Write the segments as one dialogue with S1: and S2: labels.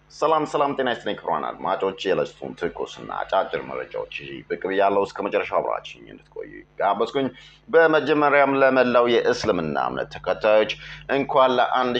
S1: ሰላም ሰላም፣ ጤና ይስጥልኝ ክቡራን አድማጮች፣ የዕለቱን ትኩስና አጫጭር መረጃዎች ይዤ ብቅ ብያለሁ። እስከ መጨረሻው አብራችሁኝ እንድትቆዩ ጋበዝኩኝ። በመጀመሪያም ለመላው የእስልምና እምነት ተከታዮች እንኳን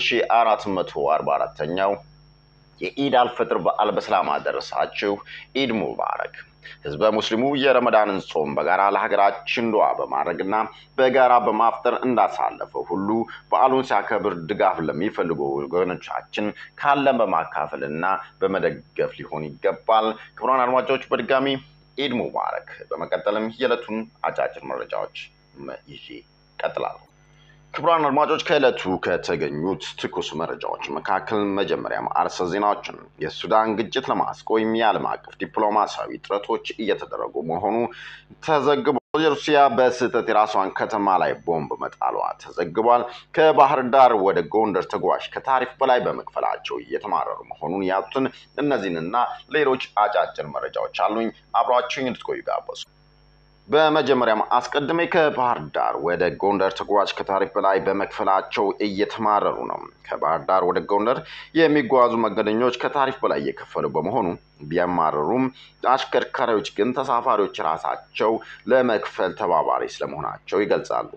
S1: ለ1444ኛው የኢድ አልፈጥር በዓል በሰላም አደረሳችሁ። ኢድ ሙባረክ። ህዝበ ሙስሊሙ የረመዳንን ጾም በጋራ ለሀገራችን ዱዓ በማድረግና በጋራ በማፍጠር እንዳሳለፈው ሁሉ በዓሉን ሲያከብር ድጋፍ ለሚፈልጉ ወገኖቻችን ካለን በማካፈል እና በመደገፍ ሊሆን ይገባል። ክቡራን አድማጮች በድጋሚ ኢድ ሙባረክ። በመቀጠልም የዕለቱን አጫጭር መረጃዎች ይዤ እቀጥላለሁ። ክቡራን አድማጮች ከዕለቱ ከተገኙት ትኩስ መረጃዎች መካከል መጀመሪያም አርዕስተ ዜናዎችን የሱዳን ግጭት ለማስቆም የዓለም አቀፍ ዲፕሎማሲያዊ ጥረቶች እየተደረጉ መሆኑ ተዘግቧል። ሩሲያ በስህተት የራሷን ከተማ ላይ ቦምብ መጣሏ ተዘግቧል። ከባህር ዳር ወደ ጎንደር ተጓዥ ከታሪፍ በላይ በመክፈላቸው እየተማረሩ መሆኑን ያጡትን እነዚህንና ሌሎች አጫጭር መረጃዎች አሉኝ። አብሯችሁኝ እንድትቆዩ ጋበዙ። በመጀመሪያም አስቀድሜ ከባህር ዳር ወደ ጎንደር ተጓዥ ከታሪፍ በላይ በመክፈላቸው እየተማረሩ ነው። ከባህር ዳር ወደ ጎንደር የሚጓዙ መንገደኞች ከታሪፍ በላይ እየከፈሉ በመሆኑ ቢያማረሩም አሽከርካሪዎች ግን ተሳፋሪዎች ራሳቸው ለመክፈል ተባባሪ ስለመሆናቸው ይገልጻሉ።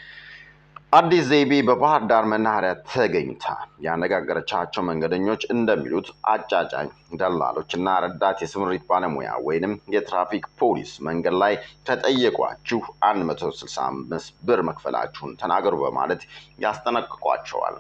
S1: አዲስ ዘይቤ በባህር ዳር መናኸሪያ ተገኝታ ያነጋገረቻቸው መንገደኞች እንደሚሉት አጫጫኝ ደላሎች እና ረዳት የስምሪት ባለሙያ ወይንም የትራፊክ ፖሊስ መንገድ ላይ ከጠየቋችሁ 165 ብር መክፈላችሁን ተናገሩ በማለት ያስጠነቅቋቸዋል።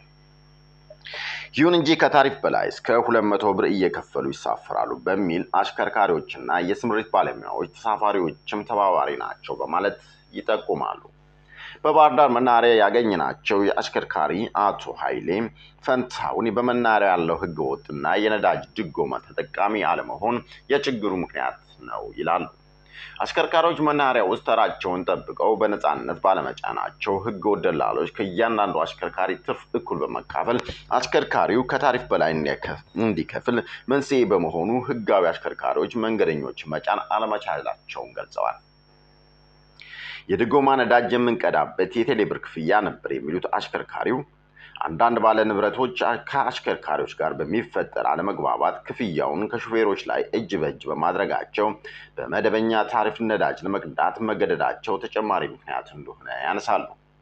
S1: ይሁን እንጂ ከታሪፍ በላይ እስከ 200 ብር እየከፈሉ ይሳፈራሉ በሚል አሽከርካሪዎችና የስምሪት ባለሙያዎች ተሳፋሪዎችም ተባባሪ ናቸው በማለት ይጠቁማሉ። በባህር ዳር መናኸሪያ ያገኘናቸው የአሽከርካሪ አቶ ኃይሌ ፈንታውን በመናኸሪያ ያለው ህገወጥና የነዳጅ ድጎማ ተጠቃሚ አለመሆን የችግሩ ምክንያት ነው ይላሉ። አሽከርካሪዎች መናኸሪያ ውስጥ ተራቸውን ጠብቀው በነፃነት ባለመጫናቸው ህገወጥ ደላሎች ከእያንዳንዱ አሽከርካሪ ትርፍ እኩል በመካፈል አሽከርካሪው ከታሪፍ በላይ እንዲከፍል መንስኤ በመሆኑ ህጋዊ አሽከርካሪዎች መንገደኞች መጫን አለመቻላቸውን ገልጸዋል። የድጎማ ነዳጅ የምንቀዳበት የቴሌብር ክፍያ ነበር የሚሉት አሽከርካሪው አንዳንድ ባለ ንብረቶች ከአሽከርካሪዎች ጋር በሚፈጠር አለመግባባት ክፍያውን ከሹፌሮች ላይ እጅ በእጅ በማድረጋቸው በመደበኛ ታሪፍ ነዳጅ ለመቅዳት መገደዳቸው ተጨማሪ ምክንያት እንደሆነ ያነሳሉ።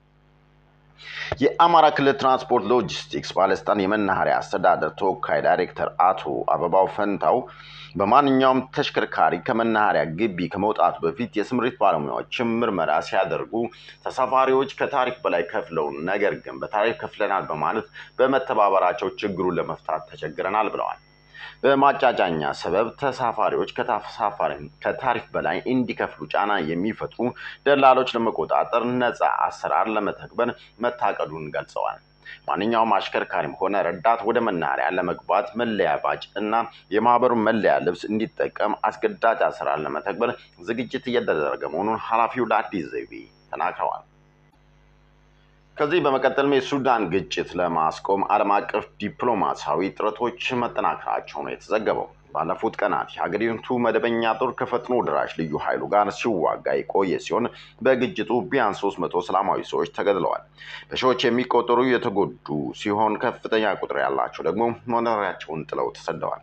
S1: የአማራ ክልል ትራንስፖርት ሎጂስቲክስ ባለስልጣን የመናኸሪያ አስተዳደር ተወካይ ዳይሬክተር አቶ አበባው ፈንታው በማንኛውም ተሽከርካሪ ከመናኸሪያ ግቢ ከመውጣቱ በፊት የስምሪት ባለሙያዎችም ምርመራ ሲያደርጉ ተሳፋሪዎች ከታሪፍ በላይ ከፍለው ነገር ግን በታሪፍ ከፍለናል በማለት በመተባበራቸው ችግሩን ለመፍታት ተቸግረናል ብለዋል። በማጫጫኛ ሰበብ ተሳፋሪዎች ከታሪፍ በላይ እንዲከፍሉ ጫና የሚፈጥሩ ደላሎች ለመቆጣጠር ነፃ አሰራር ለመተግበር መታቀዱን ገልጸዋል። ማንኛውም አሽከርካሪም ሆነ ረዳት ወደ መናኸሪያ ለመግባት መለያ ባጅ እና የማህበሩን መለያ ልብስ እንዲጠቀም አስገዳጅ አሰራር ለመተግበር ዝግጅት እየተደረገ መሆኑን ኃላፊው ለአዲስ ዘይቤ ተናግረዋል። ከዚህ በመቀጠልም የሱዳን ግጭት ለማስቆም ዓለም አቀፍ ዲፕሎማሲያዊ ጥረቶች መጠናከራቸው ነው የተዘገበው። ባለፉት ቀናት የሀገሪቱ መደበኛ ጦር ከፈጥኖ ደራሽ ልዩ ኃይሉ ጋር ሲዋጋ የቆየ ሲሆን በግጭቱ ቢያንስ ሶስት መቶ ሰላማዊ ሰዎች ተገድለዋል። በሺዎች የሚቆጠሩ የተጎዱ ሲሆን ከፍተኛ ቁጥር ያላቸው ደግሞ መኖሪያቸውን ጥለው ተሰደዋል።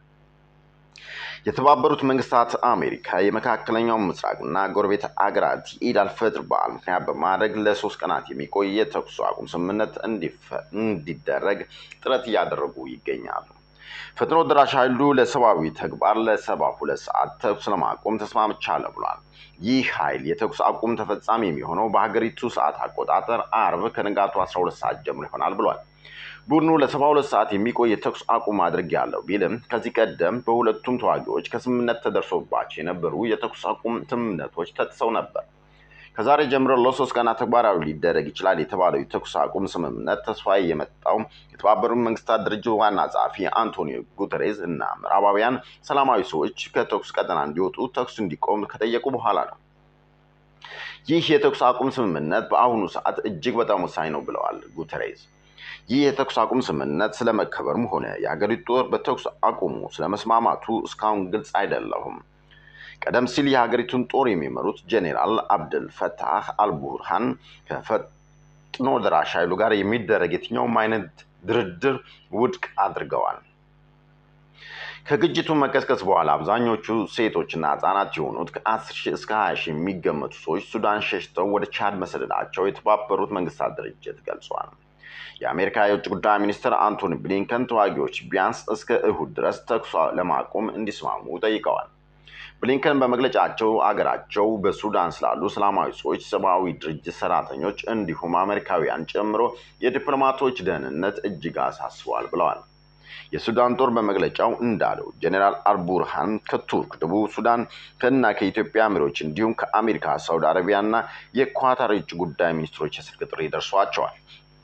S1: የተባበሩት መንግስታት አሜሪካ የመካከለኛው ምስራቅና ጎረቤት አገራት የኢድ አልፈጥር በዓል ምክንያት በማድረግ ለሶስት ቀናት የሚቆይ የተኩስ አቁም ስምምነት እንዲደረግ ጥረት እያደረጉ ይገኛሉ። ፈጥኖ ደራሽ ኃይሉ ለሰብአዊ ተግባር ለሰባ ሁለት ሰዓት ተኩስ ለማቆም ተስማምቻለሁ ብሏል። ይህ ኃይል የተኩስ አቁም ተፈጻሚ የሚሆነው በሀገሪቱ ሰዓት አቆጣጠር አርብ ከንጋቱ 12 ሰዓት ጀምሮ ይሆናል ብሏል። ቡድኑ ለሰባ ሁለት ሰዓት የሚቆይ የተኩስ አቁም አድርጌያለሁ ቢልም ከዚህ ቀደም በሁለቱም ተዋጊዎች ከስምምነት ተደርሶባቸው የነበሩ የተኩስ አቁም ስምምነቶች ተጥሰው ነበር። ከዛሬ ጀምሮ ለሶስት ቀናት ተግባራዊ ሊደረግ ይችላል የተባለው የተኩስ አቁም ስምምነት ተስፋ የመጣው የተባበሩት መንግስታት ድርጅት ዋና ጸሐፊ አንቶኒዮ ጉተሬዝ እና ምዕራባውያን ሰላማዊ ሰዎች ከተኩስ ቀጠና እንዲወጡ ተኩስ እንዲቆም ከጠየቁ በኋላ ነው። ይህ የተኩስ አቁም ስምምነት በአሁኑ ሰዓት እጅግ በጣም ወሳኝ ነው ብለዋል ጉተሬዝ። ይህ የተኩስ አቁም ስምምነት ስለመከበሩም ሆነ የሀገሪቱ ጦር በተኩስ አቁሙ ስለመስማማቱ እስካሁን ግልጽ አይደለሁም። ቀደም ሲል የሀገሪቱን ጦር የሚመሩት ጄኔራል አብደል ፈታህ አልቡርሃን ከፈጥኖ ደራሽ ኃይሉ ጋር የሚደረግ የትኛውም አይነት ድርድር ውድቅ አድርገዋል። ከግጭቱ መቀስቀስ በኋላ አብዛኞቹ ሴቶችና ህጻናት የሆኑት ከ10 ሺህ እስከ 20 ሺህ የሚገመቱ ሰዎች ሱዳን ሸሽተው ወደ ቻድ መሰደዳቸው የተባበሩት መንግስታት ድርጅት ገልጿል። የአሜሪካ የውጭ ጉዳይ ሚኒስትር አንቶኒ ብሊንከን ተዋጊዎች ቢያንስ እስከ እሁድ ድረስ ተኩስ ለማቆም እንዲስማሙ ጠይቀዋል። ብሊንከን በመግለጫቸው አገራቸው በሱዳን ስላሉ ሰላማዊ ሰዎች፣ ሰብአዊ ድርጅት ሰራተኞች እንዲሁም አሜሪካውያን ጨምሮ የዲፕሎማቶች ደህንነት እጅግ አሳስቧል ብለዋል። የሱዳን ጦር በመግለጫው እንዳለው ጄኔራል አልቡርሃን ከቱርክ፣ ደቡብ ሱዳን እና ከኢትዮጵያ መሪዎች እንዲሁም ከአሜሪካ፣ ሳውዲ አረቢያ እና የኳታር የውጭ ጉዳይ ሚኒስትሮች የስልክ ጥሪ ደርሷቸዋል።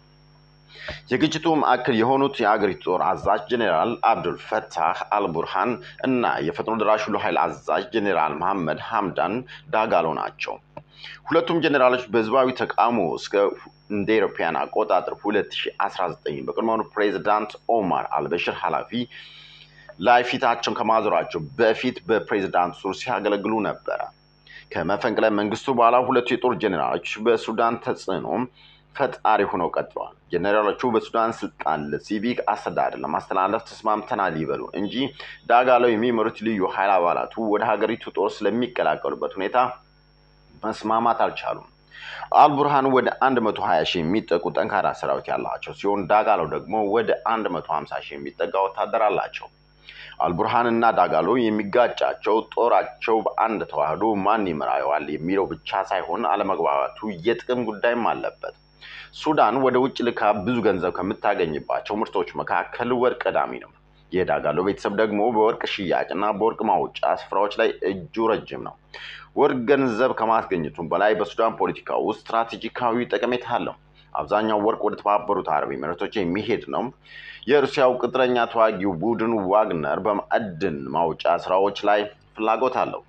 S1: የግጭቱ ማዕከል የሆኑት የአገሪቱ ጦር አዛዥ ጄኔራል አብዱል ፈታህ አልቡርሃን እና የፈጥኖ ደራሽ ኃይል አዛዥ ጄኔራል መሐመድ ሐምዳን ዳጋሎ ናቸው። ሁለቱም ጄኔራሎች በህዝባዊ ተቃውሞ እስከ እንደ አውሮፓውያን አቆጣጠር 2019 በቀድሞ ፕሬዚዳንት ኦማር አልበሽር ኃላፊ ላይ ፊታቸውን ከማዞራቸው በፊት በፕሬዚዳንቱ ሱር ሲያገለግሉ ነበረ። ከመፈንቅለ መንግስቱ በኋላ ሁለቱ የጦር ጄኔራሎች በሱዳን ተጽዕኖ ፈጣሪ ሆነው ቀጥለዋል። ጄኔራሎቹ በሱዳን ስልጣን ለሲቪክ አስተዳደር ለማስተላለፍ ተስማምተናል ይበሉ እንጂ ዳጋሎ የሚመሩት ልዩ ኃይል አባላቱ ወደ ሀገሪቱ ጦር ስለሚቀላቀሉበት ሁኔታ መስማማት አልቻሉም። አልቡርሃን ወደ 120 ሺህ የሚጠጉ ጠንካራ ሰራዊት ያላቸው ሲሆን ዳጋሎ ደግሞ ወደ 150 ሺህ የሚጠጋ ወታደር አላቸው። አልቡርሃን እና ዳጋሎ የሚጋጫቸው ጦራቸው በአንድ ተዋህዶ ማን ይመራዋል የሚለው ብቻ ሳይሆን አለመግባባቱ የጥቅም ጉዳይም አለበት። ሱዳን ወደ ውጭ ልካ ብዙ ገንዘብ ከምታገኝባቸው ምርቶች መካከል ወርቅ ቀዳሚ ነው። የዳጋሎ ቤተሰብ ደግሞ በወርቅ ሽያጭ እና በወርቅ ማውጫ ስፍራዎች ላይ እጁ ረጅም ነው። ወርቅ ገንዘብ ከማስገኘቱም በላይ በሱዳን ፖለቲካ ውስጥ ስትራቴጂካዊ ጠቀሜታ አለው። አብዛኛው ወርቅ ወደ ተባበሩት አረብ ኤሚሬቶች የሚሄድ ነው። የሩሲያው ቅጥረኛ ተዋጊው ቡድን ዋግነር በማዕድን ማውጫ ስራዎች ላይ ፍላጎት አለው።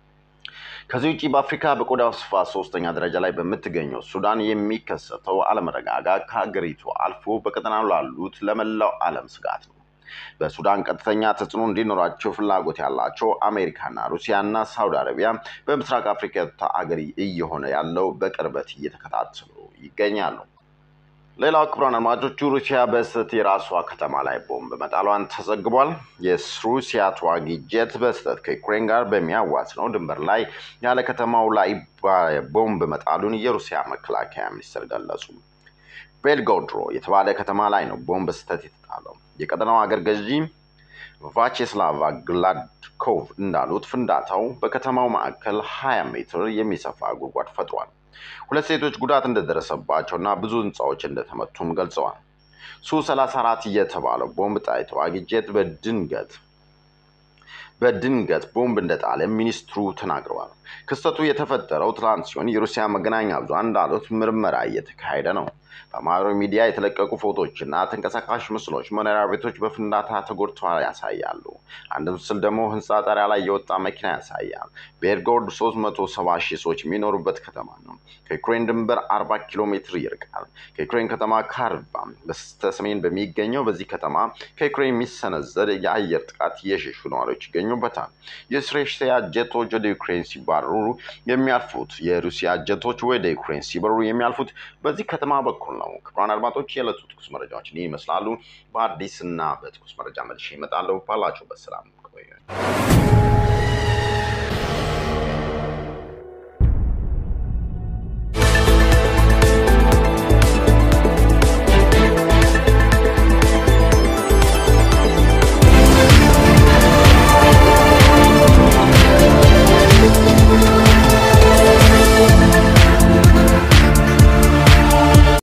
S1: ከዚህ ውጭ በአፍሪካ በቆዳ ስፋት ሶስተኛ ደረጃ ላይ በምትገኘው ሱዳን የሚከሰተው አለመረጋጋት ከሀገሪቱ አልፎ በቀጠናው ላሉት ለመላው ዓለም ስጋት ነው። በሱዳን ቀጥተኛ ተጽዕኖ እንዲኖራቸው ፍላጎት ያላቸው አሜሪካና ሩሲያና ሳውዲ አረቢያ በምስራቅ አፍሪካ አገር እየሆነ ያለው በቅርበት እየተከታተሉ ይገኛሉ። ሌላው ክቡራን አድማጮቹ ሩሲያ በስህተት የራሷ ከተማ ላይ ቦምብ መጣሏን ተዘግቧል። የሩሲያ ተዋጊ ጄት በስህተት ከዩክሬን ጋር በሚያዋስነው ድንበር ላይ ያለ ከተማው ላይ ቦምብ መጣሉን የሩሲያ መከላከያ ሚኒስትር ገለጹ። ቤልጎሮድ የተባለ ከተማ ላይ ነው ቦምብ ስህተት የተጣለው። የቀጠናው አገር ገዢ ቫቼስላቫ ግላድኮቭ እንዳሉት ፍንዳታው በከተማው ማዕከል 20 ሜትር የሚሰፋ ጉድጓድ ፈጥሯል። ሁለት ሴቶች ጉዳት እንደደረሰባቸው እና ብዙ ህንፃዎች እንደተመቱም ገልጸዋል። ሱ 34 የተባለው ቦምብ ጣይ ተዋጊ ጄት በድንገት በድንገት ቦምብ እንደጣለ ሚኒስትሩ ተናግረዋል። ክስተቱ የተፈጠረው ትላንት ሲሆን የሩሲያ መገናኛ ብዙሃን እንዳሉት ምርመራ እየተካሄደ ነው። በማህበራዊ ሚዲያ የተለቀቁ ፎቶዎችና ተንቀሳቃሽ ምስሎች መኖሪያ ቤቶች በፍንዳታ ተጎድተዋል ያሳያሉ። አንድ ምስል ደግሞ ህንፃ ጣሪያ ላይ የወጣ መኪና ያሳያል። ቤልጎሮድ 370 ሺህ ሰዎች የሚኖሩበት ከተማ ነው። ከዩክሬን ድንበር 40 ኪሎ ሜትር ይርቃል። ከዩክሬን ከተማ ካርቫ በስተሰሜን በሚገኘው በዚህ ከተማ ከዩክሬን የሚሰነዘር የአየር ጥቃት የሸሹ ነዋሪዎች ይገኙበታል። የሩሲያ ጀቶች ወደ ዩክሬን ሲባረሩ የሚያልፉት የሩሲያ ጀቶች ወደ ዩክሬን ሲበሩ የሚያልፉት በዚህ ከተማ በኩል ነው። ክቡራን አድማጮች የዕለቱ ትኩስ መረጃዎች ይህ ይመስላሉ። በአዲስ እና በትኩስ መረጃ መልሼ እመጣለሁ። ባላችሁበት ሰላም ቆዩ።